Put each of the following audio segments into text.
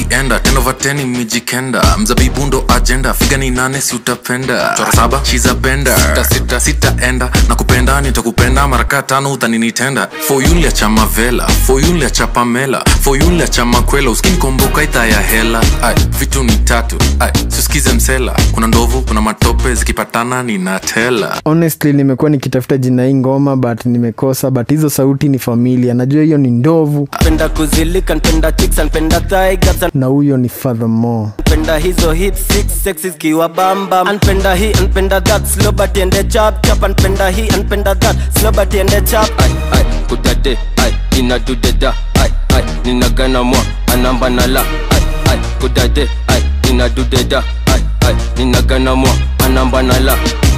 kuzienda tenovateni mijikenda mzabibu ndo ajenda figa ni nane si utapenda chora saba shiza benda sita sita sitaenda na kupenda nitakupenda maraka tano utaninitenda foyulia cha mavela foyulia cha pamela foyulia cha makwela uskinikomboka ita ya hela Ay, vitu ni tatu Ay, suskize msela kuna ndovu kuna matope zikipatana ninatela honestly nimekuwa nikitafuta jina hii ngoma but nimekosa but hizo sauti ni familia najua hiyo ni ndovu Npenda kuzilika, npenda chicks, npenda thigh gaps, na huyo ni furthermore npenda hizo hip six sexy zikiwa bamba. Npenda hii, npenda that, slow but ende chap chap. Npenda hii, npenda that, slow but ende chap. ai ai kudade ai inadudeda ai ai ninagana mwa anamba nala ai ai kudade ai inadudeda ai ai ninagana mwa anamba nala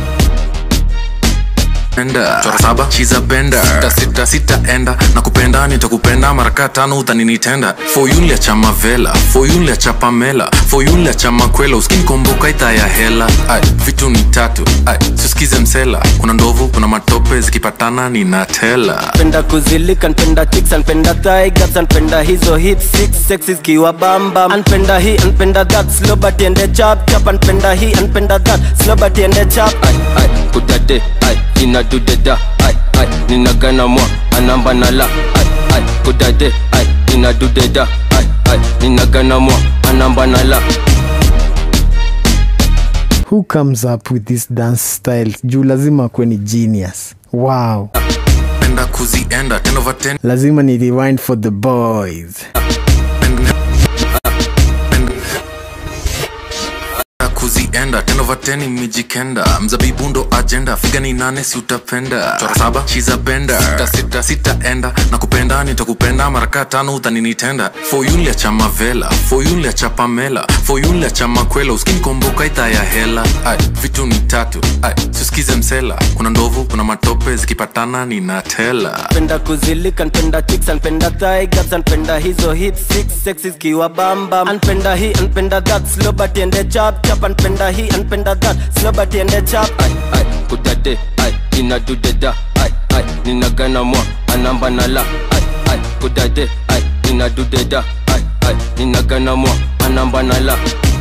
enda chora saba shiza benda sita sita sitaenda na kupenda nitakupenda maraka tano utaninitenda foyulia cha mavela foyulia cha pamela foyulia cha makwela uskinikomboka ita ya hela Ay, vitu ni tatu Ay, suskize msela kuna ndovu kuna matope zikipatana ninatela Npenda kuzilika, npenda chicks, npenda thigh gaps, npenda hizo hip six sexy zikiwa bamba. Npenda hii, npenda that, slow but ende chap chap. Npenda hii, npenda that, slow but ende chap. ai ai kudade ai inadudeda ai ai ninagana mwa anamba nala ai ai kudade ai inadudeda ai ai ninagana mwa anamba nala who comes up with this dance style juu lazima akuwe ni genius wow penda kuzienda tenovaten lazima ni rewind for the boys kuzienda tenovateni mijikenda mzabibu ndo ajenda figa ni nane si utapenda chora saba shiza benda sita sita sitaenda na kupenda nitakupenda maraka tano utaninitenda foyulia cha mavela foyulia cha pamela foyulia cha makwela uskinikomboka ita ya hela Ay, vitu ni tatu Ay, suskize msela kuna ndovu kuna matope zikipatana ninatela Npenda kuzilika, npenda chicks, npenda thigh gaps, npenda hizo hip six sexy zikiwa bamba. Npenda hii, npenda that, slow but ende chap chap. Npenda hii, npenda that, slow but ende chap. ai ai kudade ai inadudeda ai ai ninagana mwa anamba nala ai ai kudade ai inadudeda ai ai ninagana mwa anamba nala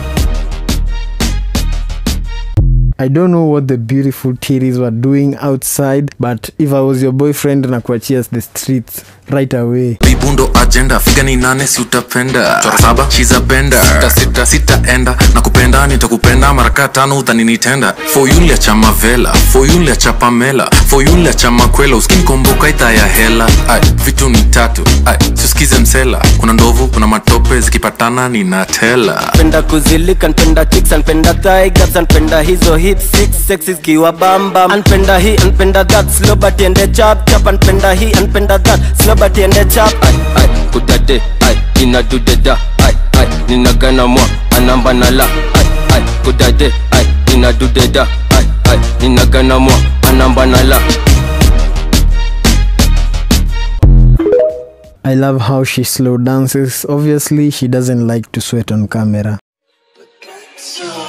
i don't know what the beautiful titties were doing outside but if i was your boyfriend na kuachia the streets right away bibundo ajenda figa ni nane si utapenda chora saba shiza benda sita sita sitaenda na kupenda nitakupenda maraka tano utaninitenda foyulia cha mavela foyulia cha pamela foyulia cha makwela uskinikomboka ita ya hela Ay, vitu ni tatu Ay, suskize msela kuna ndovu kuna matope zikipatana ninatela Npenda kuzilika, npenda chicks, npenda thigh gaps, npenda hizo hip six sexy zikiwa bamba. Npenda hii, npenda that, slow but ende chap chap. Npenda hii, npenda that, slow but ende chap. ai ai kudade ai inadudeda ai ai ninagana mwa anamba nala ai ai kudade ai inadudeda ai ai ninagana mwa anamba nala i love how she slow dances obviously she doesn't like to sweat on camera So